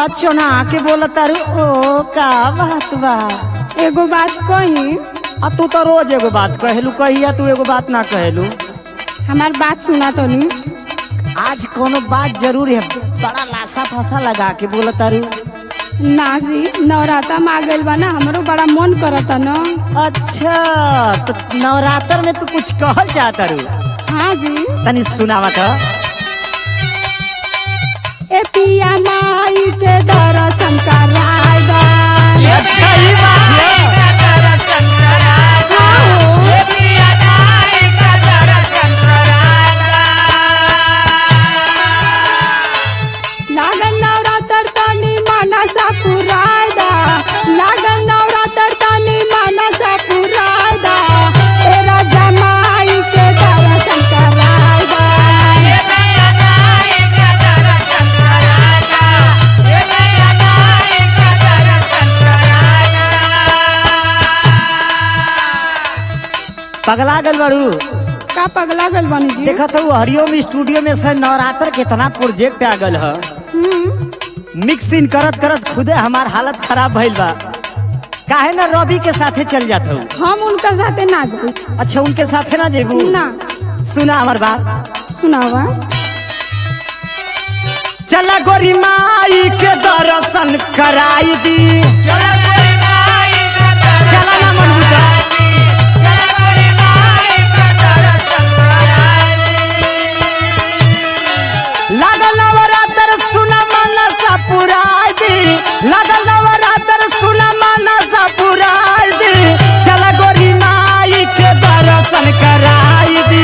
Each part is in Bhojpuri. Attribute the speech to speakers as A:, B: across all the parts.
A: बड़ा चोना के बोला तारू ओ का बात बा
B: एगो बात कही
A: आ तू तो रोज एगो बात कहलू कहिया तू एगो बात ना कहलू
B: हमार बात सुना तो नहीं
A: आज कोनो बात जरूर है बड़ा लासा फासा लगा के बोला तारू
B: ना जी नवराता में आ गइल बा ना हमरो बड़ा मन करता न
A: अच्छा तो नवरात्र में तू कुछ कहल चाहता रू
B: हाँ जी
A: तनी सुनावा तो
B: ए पिया माई के दर्शन कराएगा
A: अच्छा ये बात है
B: हाँ हो। लागन नवरात्र तनी मनसा पुरायदा लागन नवरात्र तनी मनसा पुरायदा ए राजा माई के दर्शन कराएगा
A: पगला गल बड़ू
B: का पगला गल बनी जी
A: देखा तो हरिओम स्टूडियो में से नवरात्र कितना प्रोजेक्ट आ गल है
B: हम्म,
A: मिक्सिंग करत करत खुदे हमार हालत खराब भइल बा काहे ना रवि के साथे चल जात हूँ
B: हम उनका साथे ना जाई
A: अच्छा उनके साथे ना जेबू
B: ना
A: सुना हमार बात
B: सुनावा
A: चला गोरी माई के दर्शन कराई दी चला ना मनबूता लागल नवरात्र सुना मनसा पुराई दी लागल नवरात्र सुना मनसा पुराई दी चला गोरी माई के दर्शन कराई दी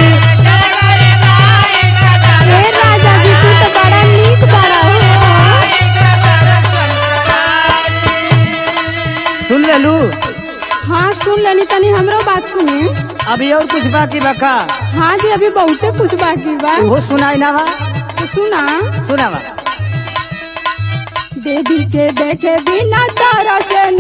B: ए राजा जी तू तो बड़ा नीक बड़ा हो
A: सुन लेलू
B: हाँ सुन लेनी तनी हमरो बात सुनी
A: अभी और कुछ बाकी बका
B: हाँ जी अभी बहुते कुछ बाकी बा
A: वो सुनाई ना बा
B: तो सुना
A: सुना बा
B: देवी के देखे बिना तारा से